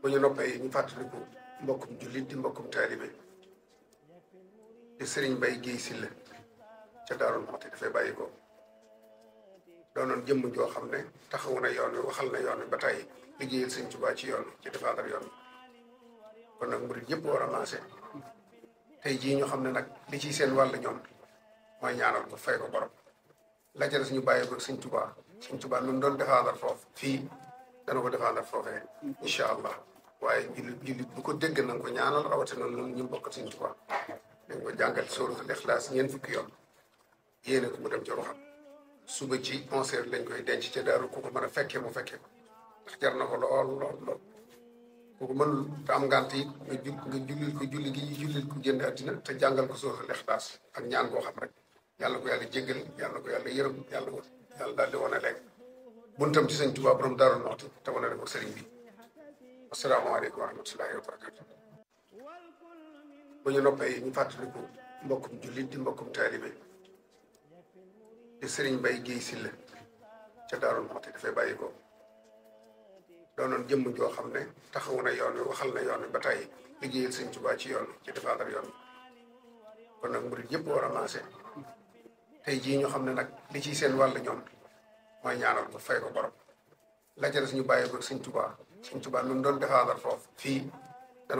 bu ñu noppee ñu fàttaliku mbokkum jullit di mbokkum taalibe di sëriñ Bay Géey Silla ca Daarul Muxti dafay bàyyi ko doonoon jëmm joo xam ne taxawu na yoon wi waxal na yoon wi ba tey liggéeyal sëñ Tuubaa ci yoon ci défendre yoon kon nag murit yëpp war a maase tey jii ñu xam ne nag li ciy seen wàll ñoom mooy ñaanal ko fay ko borom la ca des ñu bàyyi ko sëñ Tuubaa sëñ Tuubaa nu mu doon défendre foofu fii dana ko défendre foofee incha allah waaye jullit jullit bu ko dégg na nga ko ñaanal rawatina ñun ñu bokk sëñ Tuubaa dañ ko jàngal sóoratul Ixlaas ñeent fukki yoon yéene ko mu dem ci ruxam suba ci onze heures lañ koy denc ca daaru ku ko mën a fekkee mu fekkee ko ndax jar na ko lool lool lool ku ko mënul te am ngant yi nga ju nga jullil ko julli gi jullil ko génn àddina te jàngal ko sóoratul Ixlaas ak ñaan koo xam rek yàlla ko yàlla jéggal yàlla ko yàlla yërëm yàlla ko yàlla daal di wane léegi buntam ci sëñ Tuubaa borom Daaru Muxti te wane ko sëriñ bi asalaamaaleykum wa rahmatullahi wa barakatu bu ñu noppee ñu fàttaliku mbokkum jullit di mbokkum taalibe di sëriñ Bay Géey Silla ca Daarul Muxti dafay bàyyi ko doonoon jëmm joo xam ne taxawu na yoon wi waxal na yoon wi ba tey liggéeyal sëñ Tuubaa ci yoon ci défendre yoon kon nag murit yëpp war a maase tey jii ñu xam ne nag li ciy seen wàll ñoom mooy ñaanal ko fay ko borom la ca des ñu bàyyi ko sëñ Tuubaa sëñ Tuubaa nu mu doon défendre foofu fii